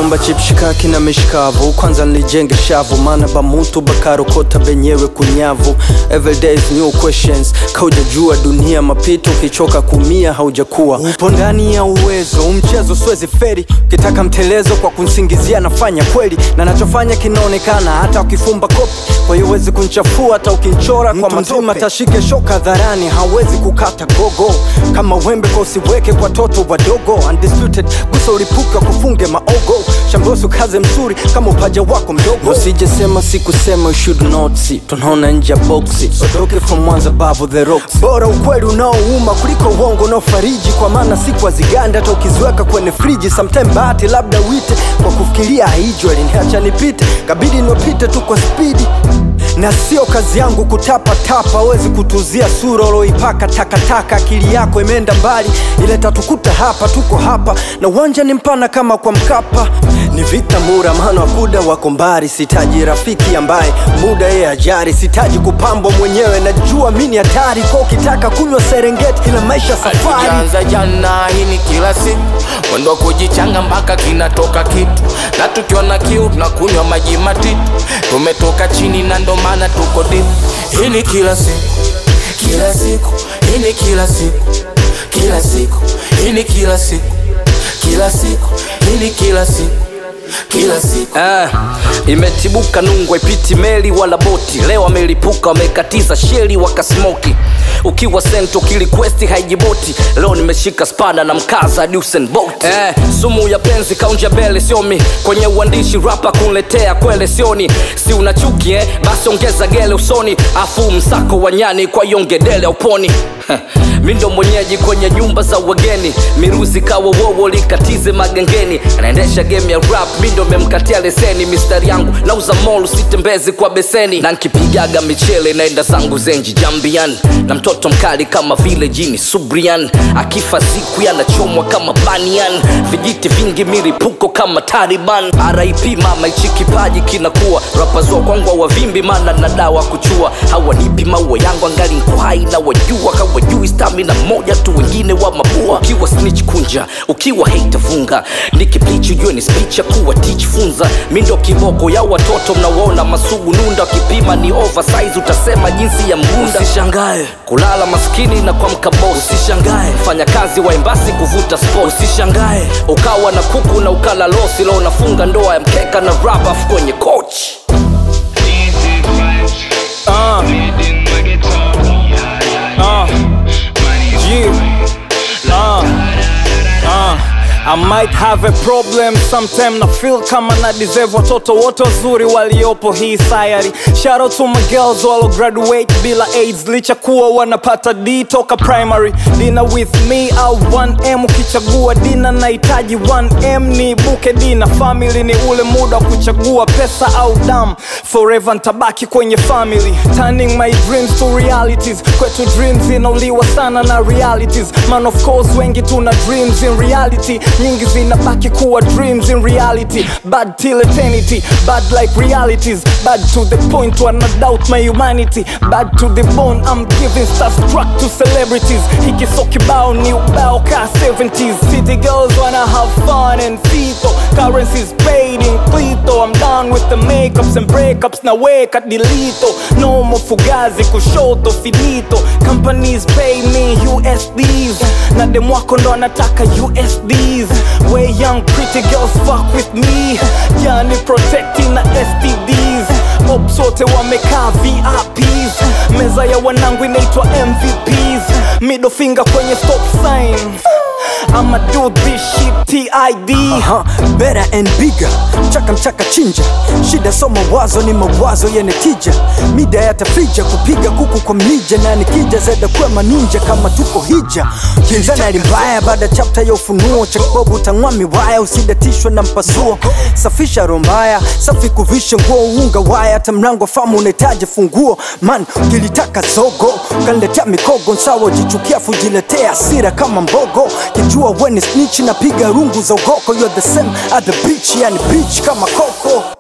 naomba chipshikaki na mishikavu kwanza nilijenge shavu maana bamuntu bakarokota benyewe kunyavu everyday is new questions kaujajua dunia mapito ukichoka kumia haujakuwa upo ndani ya uwezo umchezo siwezi feri ukitaka mtelezo kwa kunsingizia nafanya kweli na nachofanya kinaonekana hata ukifumba kopi kwa hiyo huwezi kunchafua hata ukinchora kwa mazima tashike shoka dharani hawezi kukata gogo kama wembe kwa usiweke kwa toto wadogo undisputed gusa ulipuka kufunge maogo shambosu kaze mzuri kama upaja wako mdogo usijesema sikusema you should not see tunaona nje ya boksi sotoke from mwanza babu the rocks bora ukweli unaouma kuliko uongo unaofariji kwa maana siku aziganda hata ukiziweka kwenye friji sometime bahati labda wite kwa kufikiria haijwa liniacha nipite kabidi niopite tu kwa spidi na sio kazi yangu kutapatapa wezi kutuzia sura uloipaka takataka akili yako imeenda mbali ile tatukuta hapa tuko hapa na uwanja ni mpana kama kwa mkapa ni vita mura maana wakuda wako mbari sitaji rafiki ambaye muda yeye ajari sitaji kupambwa mwenyewe najua mini hatari kwa ukitaka kunywa serengeti ila maisha safari Tukianza jana hii ni kila siku mwendo wa kujichanga mpaka kinatoka kitu na tukiona kiu tunakunywa maji matitu tumetoka chini na ndo maana tuko deep hii ni kila siku kila siku hii ni kila siku kila siku hii ni kila siku kila siku hii ni kila siku kila siku Eh, imetibuka nungwe piti meli wala boti leo wamelipuka wamekatiza sheli wakasmoki ukiwa sento kilikwesti haijiboti leo nimeshika spana na mkaza Usain Bolt eh, sumu ya penzi kaunja bele siomi kwenye uandishi rapa kunletea kwele sioni si una chuki eh? basi ongeza gele usoni afu msako wa nyani kwa yongedele uponi mi ndo mwenyeji kwenye nyumba za wageni miruzi kawa wowo likatize magengeni anaendesha game ya rap mi ndo memkatia leseni mistari yangu nauza mol sitembezi kwa beseni na nkipigaga michele naenda zangu zenji jambian na mtoto mkali kama vile jini subrian akifa siku yanachomwa kama banian vijiti vingi miripuko kama taliban rip mama ichi kipaji kinakuwa rapazua kwangu wavimbi mana na dawa kuchua hawanipi maua yangu angali nko hai na wajua kawajui stamina moja tu wengine wa mabua ukiwa snitch kunja ukiwa hate funga nikiplichi ujue ni speech ya kuwa teach funza mi ndo kiboko ya watoto mnawaona masugu nunda wakipima ni oversize utasema jinsi ya mgunda usishangae kulala maskini na kuamka boss usishangae fanya kazi wa embasi kuvuta sport usishangae ukawa na kuku na ukala losi leo unafunga ndoa ya mkeka na rap afu kwenye coach Uh, uh, yeah, uh, uh. I might have a problem sometime na feel kama na deserve watoto wote wazuri waliopo hii sayari shout out to my girls walo graduate bila aids licha kuwa wanapata d toka primary dina with me au 1m ukichagua dina nahitaji 1m ni buke dina family ni ule muda wa kuchagua pesa au dam forever ntabaki kwenye family turning my dreams to realities kwetu dreams inauliwa sana na realities man of course wengi tuna dreams in reality nyingi zinabaki kuwa dreams in reality bad till eternity bad like realities bad to the point where I doubt my humanity bad to the bone I'm giving starstruck to celebrities hiki so kibao ni ubao ka 70s city girls wanna have fun and fito currencies paid in clito I'm done with the makeups and breakups na weka dilito no more fugazi kushoto finito companies pay me USDs na dem wako ndo anataka USDs way young pretty girls fuck with me yani protecting na STDs ops wote wamekaa VIPs meza ya wanangu inaitwa MVPs middle finger kwenye stop sign I'ma do this shit TID Aha, better and bigger mchaka mchaka chinja shida so mawazo ni mawazo yenye tija mida yatafija kupiga kuku kwa mlija na nikija zeda kwema ninja kama tuko hija kinzana limbaya baada chapta ya ufunuo cha kibobu tang'wa miwaya usidatishwe na mpasuo safisha rombaya safi kuvisha nguo unga waya hata mlango famu unahitaji funguo man ukilitaka zogo ukaniletea mikogo nsawa jichukia fujiletea asira kama mbogo kijua weni snitch napiga rungu za ugoko you're the same at the beach yani beach kama koko